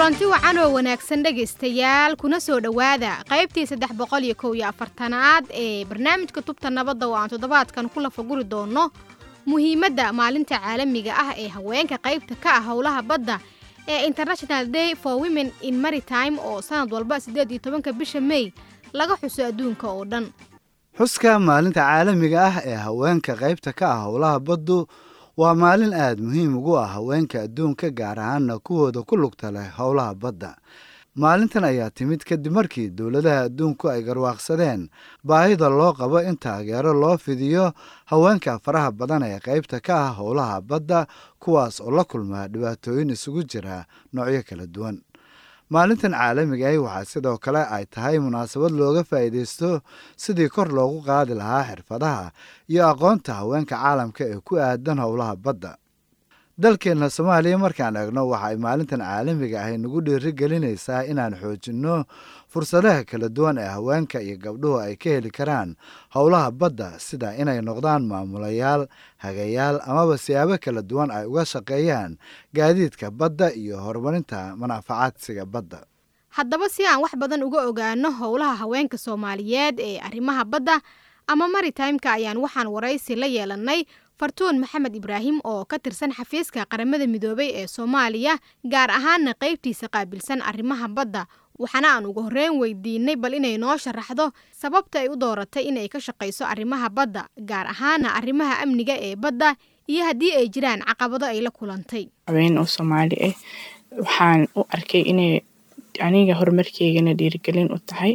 kulanti wacan oo wanaagsan dhegaystayaal kuna soo dhowaada qaybtii saddex boqol iyo kow iyo afartanaad ee barnaamijka tubta nabadda oo aan toddobaadkan ku lafaguri doonno muhiimadda maalinta caalamiga ah ee haweenka qaybta ka ah howlaha badda ee international day for women in maritime oo sanad walba siddeed iyo tobanka bisha mey laga xuso adduunka oo dhan xuska maalinta caalamiga ah ee haweenka qaybta ka ah howlaha baddu waa maalin aad muhiim ugu ah haweenka adduunka gaar ahaana kuwooda ku lugta leh howlaha badda maalintan ayaa timid kadib markii dowladaha adduunku ay garwaaqsadeen baahida loo qabo in taageero loo fidiyo haweenka faraha badan ee qaybta ka ah howlaha badda kuwaas oo la kulmaa dhibaatooyin isugu jira noocyo kala duwan maalintan caalamiga ahi waxaa sidoo kale ay tahay munaasabad looga faa'iidaysto sidii kor loogu qaadi lahaa xirfadaha iyo aqoonta haweenka caalamka ee ku aadan howlaha badda dalkeenna soomaaliya markaan eegno waxa ay maalintan caalamiga ahi nagu dhiiri gelinaysaa inaan xoojinno fursadaha kala duwan ee haweenka iyo gabdhuhu ay ka heli karaan howlaha badda sida inay noqdaan maamulayaal hagayaal amaba siyaabo kala duwan ay uga shaqeeyaan gaadiidka badda iyo horumarinta manaafacaadsiga badda haddaba si aan wax badan uga ogaano howlaha haweenka soomaaliyeed ee arrimaha badda ama maritimeka ayaan waxaan waraysi la yeelannay fartuun maxamed ibraahim oo ka tirsan xafiiska qaramada midoobay ee soomaaliya gaar ahaana qaybtiisa qaabilsan arrimaha badda waxaana aan ugu horreyn weydiinay bal inay noo sharaxdo sababta ay u dooratay inay ka shaqayso arrimaha badda gaar ahaana arrimaha amniga ee badda iyo haddii ay jiraan caqabado ay la kulantay haween oo soomaali ah waxaan u arkay inay aniga horumarkeygana dhiirigelin u tahay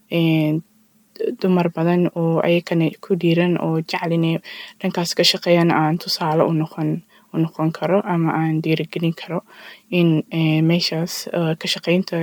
dumar badan oo ayakana ku dhiiran oo jecel inay dhankaas ka shaqeeyaan aan tusaale u noqon u noqon karo ama aan dhiirigelin karo in meeshaas ka shaqeynta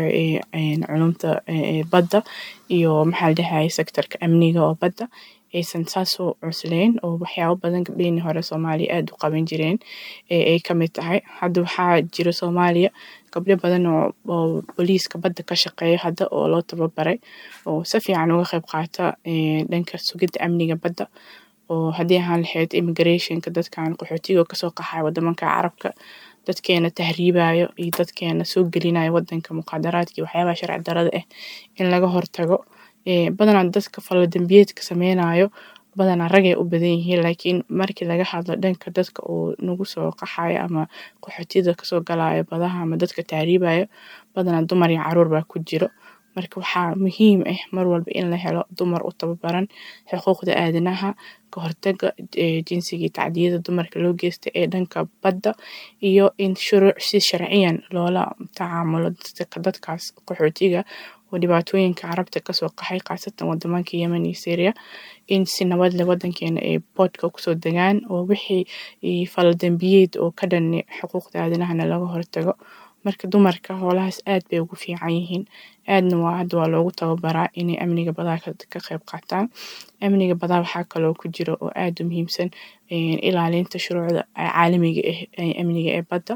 culumta badda iyo maxaa la dhahay sectorka amniga oo badda aysan saas u cusleyn oo waxyaabo badan gabdhihii hore soomaaliya aada u qaban jireen ay ka mid tahay hadda waxaa jira soomaaliya gabdho badan oo booliiska badda ka shaqeeya hadda oo loo tababaray oo si fiican uga qayb qaata dhanka sugidda amniga badda oo haddii ahaan lahayd immigrationka dadkan qaxootiga kasoo qaxaya wadamanka carabka dadkeena tahriibayo iyo dadkeena soo gelinayo wadanka muqaadaraadka iyo waxyaabaha sharci darada ah in laga hortago badanaa dadka falladambiyeedka sameynayo badanaa ragay u badan yihiin laakiin markii laga hadlo dhanka dadka uu nagu soo qaxayo ama qaxootida kasoo galayo badaha ama dadka tahriibayo badanaa dumar iyo caruur baa ku jiro marka waxaa muhiim ah mar walba in la helo dumar u tababaran xuquuqda aadanaha ka hortaga jinsiga tacdiyada dumarka loo geysta ee dhanka badda iyo in shuruuc si sharciyan loola tacaamulo dadkaas qaxootiga oo dhibaatooyinka carabta kasoo qaxay khaasatan wadamanka yemen iyo syria in si nabad leh wadankeena ay boodka kusoo degaan oo wixii faladambiyeed oo ka dhan xuquuqda aadanahana laga hortago marka dumarka hoolahaas aad bay ugu fiican yihiin aadna waa hadda waa loogu tababaraa inay amniga badaa ka qayb qaataan amniga badaa waxaa kaloo ku jira oo aada u muhiimsan ilaalinta shuruucda caalamiga ah amniga ee badda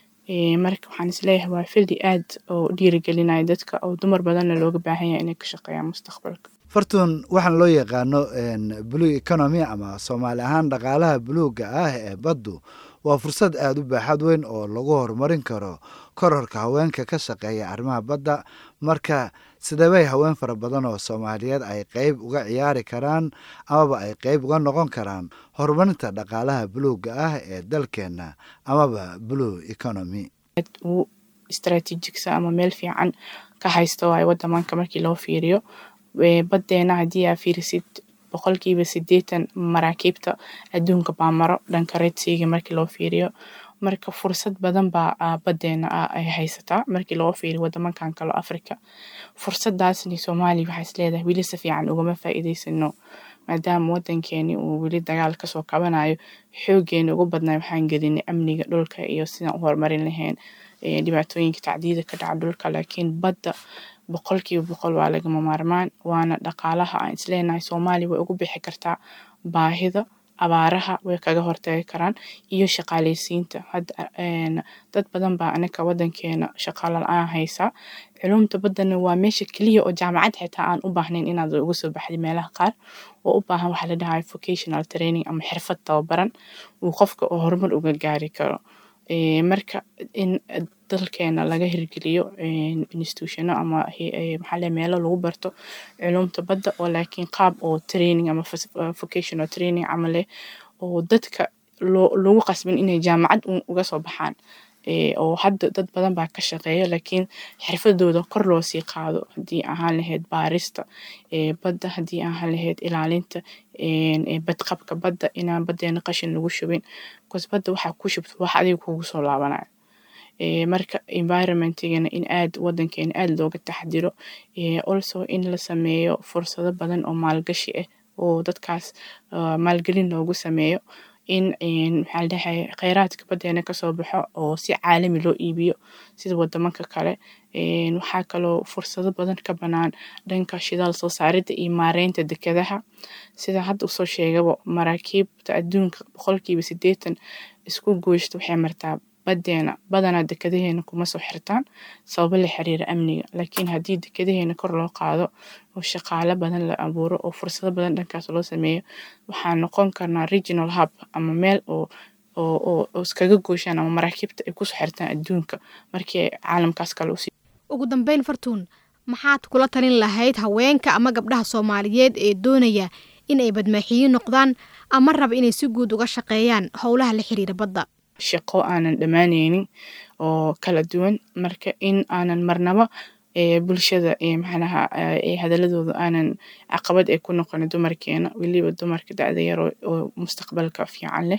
marka waxaan isleeyahay waa fildi aad oo dhiirigelinaya dadka oo dumar badanna looga baahan yahay inay ka shaqeeyaan mustaqbalka fartuun waxaan loo yaqaano blue economy ama soomaali ahaan dhaqaalaha buluugga ah ee baddu waa fursad aada u baaxad weyn oo lagu horumarin karo kororka haweenka ka shaqeeya arrimaha badda marka sidabay haween fara badan oo soomaaliyeed ay qeyb uga ciyaari karaan amaba ay qeyb uga noqon karaan horumarinta dhaqaalaha buluugga ah ee dalkeenna amaba blue economy uu istraatiijigsa ama meel fiican ka haysta waayo wadamanka markii loo fiiriyo baddeena haddii aa fiirisid boqolkiiba sideetan maraakiibta adduunka baa maro dhanka redsiga markii loo fiiriyo marka fursad badan baa badeena ay haysataa markii loo fiiriyo wadamankan kalo africa fursadaasni soomaaliya waxaa is leedahay weli si fiican ugama faa'iidaysano maadaama wadankeeni uu weli dagaal kasoo kabanayo xoogeena ugu badnay waxaan gelinay amniga dhulka iyo sidaan u horumarin lahayn dhibaatooyinka tacdiyada ka dhaca dhulka laakiin badda boqolkiiba boqol waa lagama maarmaan waana dhaqaalaha aan isleenahay soomaaliya way ugu bixi kartaa baahida abaaraha way kaga hortagi karaan iyo shaqaaleysiinta dad badan baa anaka wadankeena shaqaalo la-aan haysaa culumta baddana waa meesha keliya oo jaamacad xitaa aan u baahnayn inaad uga soo baxday meelaha qaar oo u baahan waxaa la dhahay vocational training ama xirfad tababaran uu qofka oo horumar uga gaari karo marka in dalkeena laga hirgeliyo institutiono ama maxaa le meelo lagu barto culumta badda oo laakiin qaab oo training ama vocational training camal leh oo dadka lagu qasbin inay jaamacad uga soo baxaan oo hadda dad badan baa ka shaqeeya laakiin xirfadooda kor loo sii qaado haddii ahaan lahayd baarista badda haddii ahaan lahayd ilaalinta badqabka badda inaan baddeena qashin lagu shubin bcause badda waxaa ku shubto wax adiga kugu soo laabanayo marka environmentigana in aad wadankeena aad looga taxdiro also in la sameeyo fursado badan oo maalgashi ah oo dadkaas maalgelin loogu sameeyo in maxaa la dhahay kheyraadka baddeena kasoo baxo oo si caalami loo iibiyo sida wadamanka kale waxaa kaloo fursado badan ka banaan dhanka shidaal soo saaridda iyo maareynta dekedaha sida hadda usoo sheegaba maraakiibta adduunka boqolkiiba sideetan isku gooysta waxay martaa baddeena badanaa dekadaheena kuma soo xirtaan sababo la xiriira amniga laakiin haddii dekadaheena kor loo qaado oo shaqaale badan la abuuro oo fursado badan dhankaas loo sameeyo waxaa noqon karnaa regional hub ama meel oo oo iskaga gooshaan ama maraakiibta ay kusoo xirtaan adduunka markii ay caalamkaas kale usii ugu dambeyn fartuun maxaad kula talin lahayd haweenka ama gabdhaha soomaaliyeed ee doonaya in ay badmaaxiyiin noqdaan ama raba inay si guud uga shaqeeyaan howlaha la xiriira badda shaqo aanan dhammaaneynin oo kala duwan marka in aanan marnaba bulshada maxaanaha hadaladooda aanan caqabad ay ku noqonin dumarkeena weliba dumarka dacda yar oo mustaqbalka fiican leh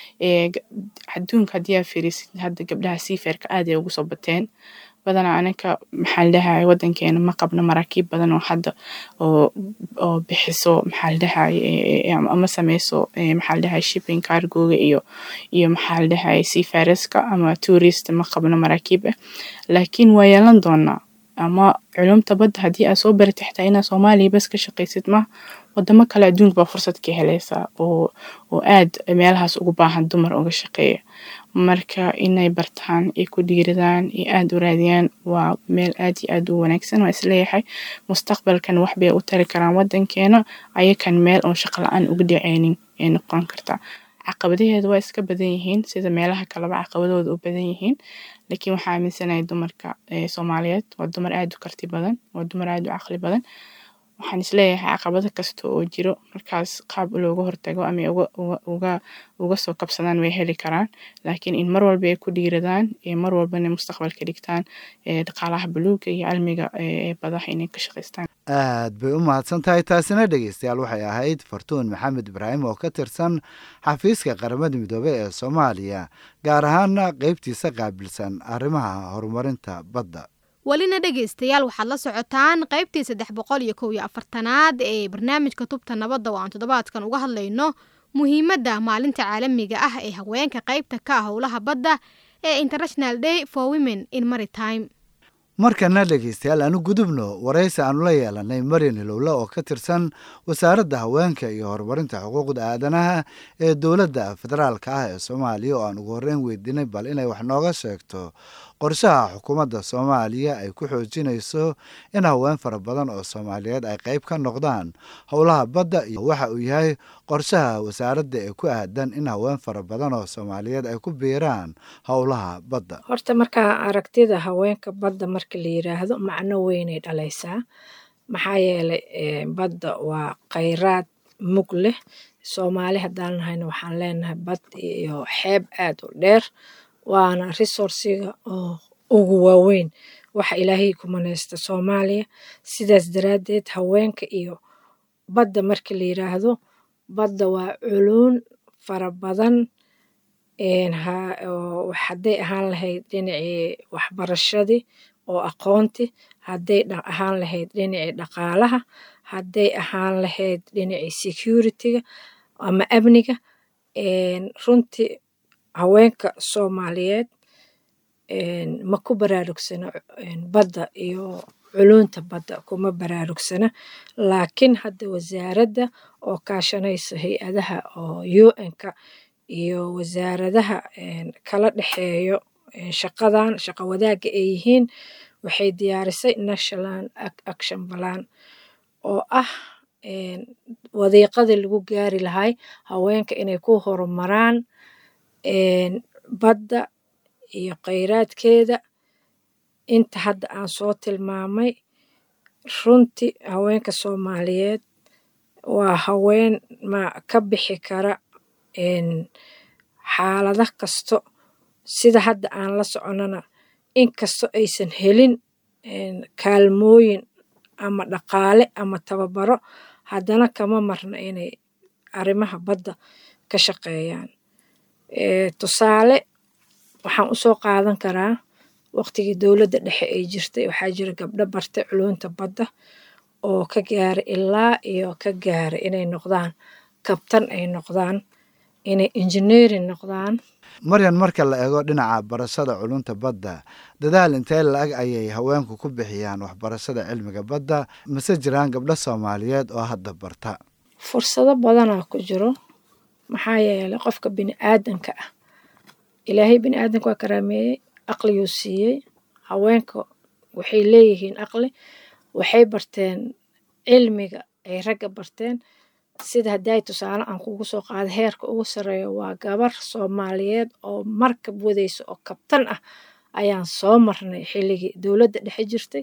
adduunka haddii aa fiirisid hadda gabdhaha siiferka aad ay ugu soo bateen badanaa anaka maxaa ladhahay wadankeena ma qabno maraakiib badan oo hadda oo oo bixiso maxaa ladhahay ama sameyso maxaa ladhahay shipping cargoga iyo iyo maxaa ladhahay seafareska ama tourist ma qabno maraakiib ah laakiin waa yeelan doonaa ama culumta badda haddii aad soo baratay xitaa inaad soomaaliya bas ka shaqaysid ma wadamo kale adduunka baa fursad ka helaysaa oo oo aad meelahaas ugu baahan dumar uga shaqeeya marka inay bartaan ay ku dhiiradaan iyo aada u raadiyaan waa meel aad iyo aad u wanaagsan waa isleeyahay mustaqbalkan wax bay u tari karaan wadankeena ayakan meel oon shaqo la-aan uga dhaceynin ay noqon kartaa caqabadaheeda waa iska badan yihiin sida meelaha kaleba caqabadooda u badan yihiin laakiin waxaa aaminsanahay dumarka soomaaliyeed waa dumar aada u karti badan waa dumar aada u caqli badan waxaan isleeyahay caqabado kasta oo jiro markaas qaab looga hortago ama uga uga soo kabsadaan way heli karaan laakiin in mar walba ay ku dhiiradaan mar walbana mustaqbalka dhigtaan dhaqaalaha buluuga iyo cilmiga badaha inay ka shaqaystaan aad bay u mahadsan tahay taasina dhegeystayaal waxay ahayd fartuun maxamed ibraahim oo ka tirsan xafiiska qaramada midoobey ee soomaaliya gaar ahaana qeybtiisa qaabilsan arrimaha horumarinta badda welina dhegaystayaal waxaad la socotaan qaybtii saddex boqol iyo kow iyo afartanaad ee barnaamijka tubta nabadda oo aan toddobaadkan uga hadlayno muhiimadda maalinta caalamiga ah ee haweenka qaybta ka ah howlaha badda ee international day for women in maritime markana dhegeystayaal aanu gudubno waraysi aanu la yeelanay maryan hilowle oo ka tirsan wasaaradda haweenka iyo horumarinta xuquuqda aadanaha ee dowladda federaalka ah ee soomaaliya oo aan ugu horreyn weydiinay bal inay wax nooga sheegto qorshaha xukuumadda soomaaliya ay ku xoojinayso in haween fara badan oo soomaaliyeed ay qayb ka noqdaan howlaha badda iyo waxa uu yahay qorshaha wasaaradda ee ku aadan in haween fara badan oo soomaaliyeed ay ku biiraan howlaha badda horta markaa aragtida haweenka badda marka la yiraahdo macno weynay dhalaysaa maxaa yeelay badda waa khayraad mug leh soomaali haddaan nahayna waxaan leenahay bad iyo xeeb aad u dheer waana resourciga oo ugu waaweyn waxa ilaahay ku manaysta soomaaliya sidaas daraaddeed haweenka iyo badda marka la yiraahdo badda waa culuun fara badan hadday ahaan lahayd dhinacii waxbarashadii oo aqoonti hadday ahaan lahayd dhinacii dhaqaalaha hadday ahaan lahayd dhinacii security-ga ama amniga runtii haweenka soomaaliyeed ma ku baraarugsana badda iyo culunta badda kuma baraarugsana laakiin hadda wasaaradda oo kaashanaysa hay-adaha oo un-ka iyo wasaaradaha kala dhexeeyo shaqadan shaqo wadaagga ay yihiin waxay diyaarisay national action balan oo ah wadiiqadii lagu gaari lahay haweenka inay ku horumaraan badda iyo kheyraadkeeda inta hadda aan soo tilmaamay runtii haweenka soomaaliyeed waa haween ma ka bixi kara xaalada kasto sida hadda aan la soconana inkasto aysan helin kaalmooyin ama dhaqaale ama tababaro haddana kama marna inay arrimaha badda ka shaqeeyaan tusaale waxaan usoo qaadan karaa waqtigii dowladda dhexe ay jirtay waxaa jira gabdho bartay culunta badda oo ka gaaray ilaa iyo ka gaaray inay noqdaan kabtan ay noqdaan inay engineering noqdaan maryan marka la eego dhinaca barashada culunta badda dadaal intee la-ag ayay haweenku ku bixiyaan waxbarashada cilmiga badda mase jiraan gabdho soomaaliyeed oo hadda barta fursado badanaa ku jiro maxaa yeelay qofka bini aadanka ah ilaahay bini aadanka waa karaameeyey aqliguu siiyey haweenka waxay leeyihiin aqli waxay barteen cilmiga ay ragga barteen sida haddii ay tusaale aan kugu soo qaada heerka ugu sarreeya waa gabar soomaaliyeed oo markab wadaysa oo kabtan ah ayaan soo marnay xilligii dowladda dhexe jirtay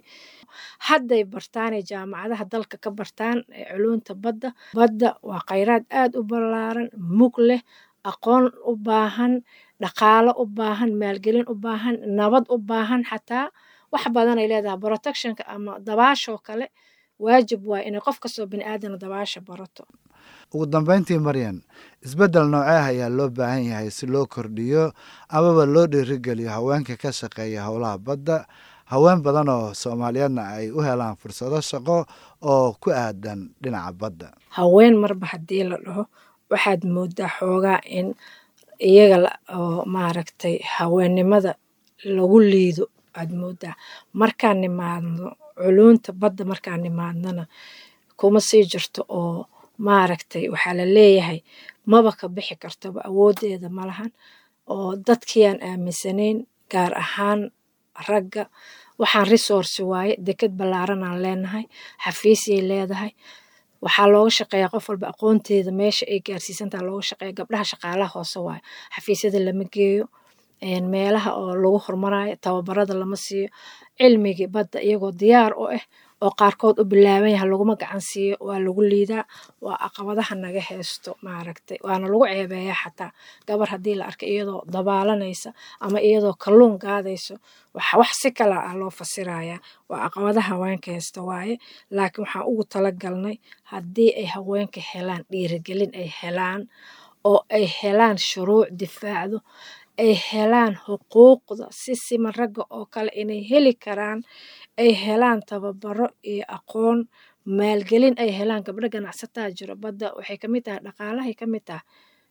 hadday bartaanay jaamacadaha dalka ka bartaan ee culunta badda badda waa khayraad aad u ballaaran mug leh aqoon u baahan dhaqaalo u baahan maalgelin u baahan nabad u baahan xataa wax badanay leedahay protectionka ama dabaashoo kale waajib waay inay qof kastoo bini aadana dabaasha barato ugu dambeyntii maryan isbeddel nooceeh ayaa loo baahan yahay si loo kordhiyo amaba loo dhiirigeliyo haweenka ka shaqeeya howlaha badda haween badan oo soomaaliyeedna ay u helaan fursado shaqo oo ku aadan dhinaca badda haween marba haddii la dhaho waxaad moodaa xoogaa in iyaga oo maaragtay haweennimada lagu liido aad moodaa markaan nimaadno culunta badda markaan nimaadnana kuma sii jirto oo maaragtay waxaa la leeyahay maba ka bixi kartaba awooddeeda ma lahan oo dadkiiaan aaminsanayn gaar ahaan ragga waxaan resource waaye deked ballaaranaan leenahay xafiisyay leedahay waxaa looga shaqeeyaa qof walba aqoonteeda meesha ay gaarsiisantaha looga shaqeeya gabdhaha shaqaalaha hoose waayo xafiisyada lama geeyo meelaha oo lagu hormarayo tababarada lama siiyo cilmigii badda iyagoo diyaar u ah oo qaarkood u bilaaban yaha laguma gacan siiyo waa lagu liidaa waa caqabadaha naga haysto maaragtay waana lagu ceebeeyaa xataa gabar haddii la arkay iyadoo dabaalanaysa ama iyadoo kalluun gaadayso wax si kala ah loo fasirayaa waa caqabadaha haweenka haysta waaye laakiin waxaan ugu talagalnay haddii ay haweenka helaan dhiirigelin ay helaan oo ay helaan shuruuc difaacdo ay helaan xuquuqda si siman ragga oo kale inay heli karaan ay helaan tababaro iyo aqoon maalgelin ay helaan gabdho ganacsataa jiro badda waxay kamid tahay dhaqaalahay kamid tahay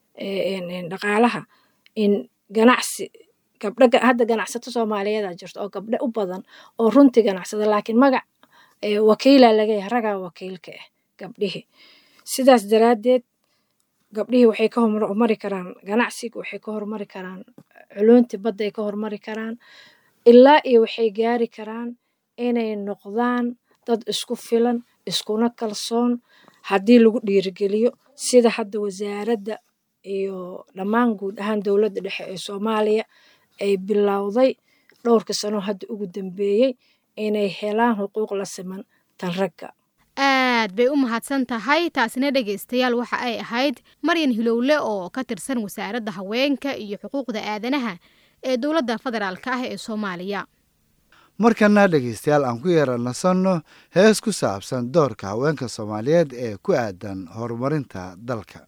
dhaqaalaha in ganacsi gabdho hadda ganacsato soomaaliyeeda jirto oo gabdho u badan oo runtii ganacsada laakiin magac wakiila lagayahay ragaa wakiilka ah gabdhihii sidaas daraaddeed gabdhihii waxay ka hormari karaan ganacsiga waxay ka hormari karaan culuntii badda ay ka hormari karaan ilaa iyo waxay gaari karaan inay noqdaan dad isku filan iskuna kalsoon haddii lagu dhiirigeliyo sida hadda wasaaradda iyo dhammaan guud ahaan dowladda dhexe ee soomaaliya ay bilowday dhowrka sano hadda ugu dambeeyey inay helaan xuquuq la siman tan ragga aad bay u mahadsan tahay taasina dhegaystayaal waxa ay ahayd maryan hilowle oo ka tirsan wasaaradda haweenka iyo xuquuqda aadanaha ee dowladda federaalk ah ee soomaaliya markana dhegaystayaal aan ku yeera nasanno hees ku saabsan doorka haweenka soomaaliyeed ee ku aadan horumarinta dalka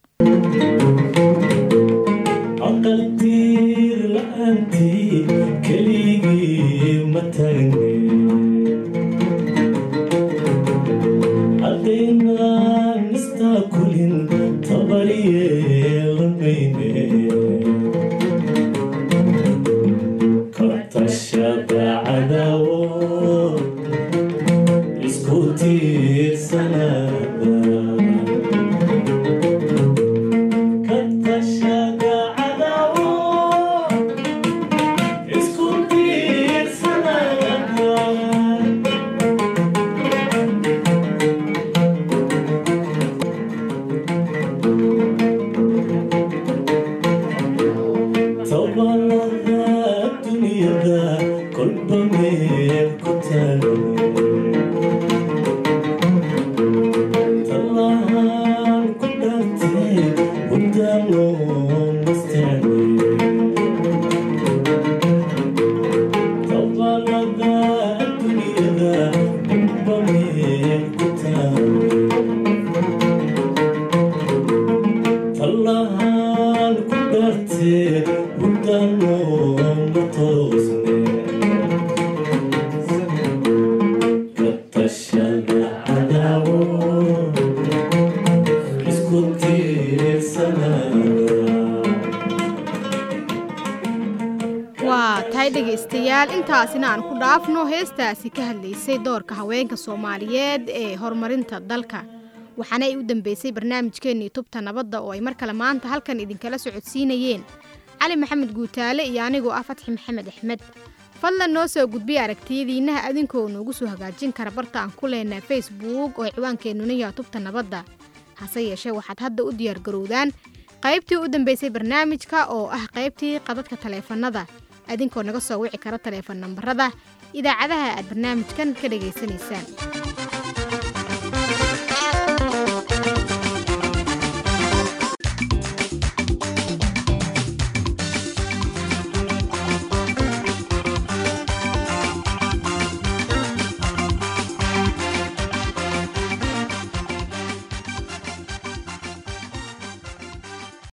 طبعا الدنيا ذا كل بمين waa tahay dhegaystayaal intaasina aan ku dhaafno heestaasi ka hadlaysay doorka haweenka soomaaliyeed ee horumarinta dalka waxaana ay u dambeysay barnaamijkeennii tubta nabadda oo ay mar kale maanta halkan idinkala socodsiinayeen cali maxamed guutaale iyo anigoo ah fatxi maxamed axmed fadlan noo soo gudbiya aragtiyadiinnaha adinkoo noogu soo hagaajin kara barta aan ku leenaha facebook oo ciwaankeenuna yaha tubta nabadda hase yeeshee waxaad hadda u diyaargarowdaan qaybtii u dambeysay barnaamijka oo ah qaybtii qadadka taleefannada adinkoo naga soo wici kara taleefan nambarada idaacadaha aad barnaamijkan ka dhegaysanaysaan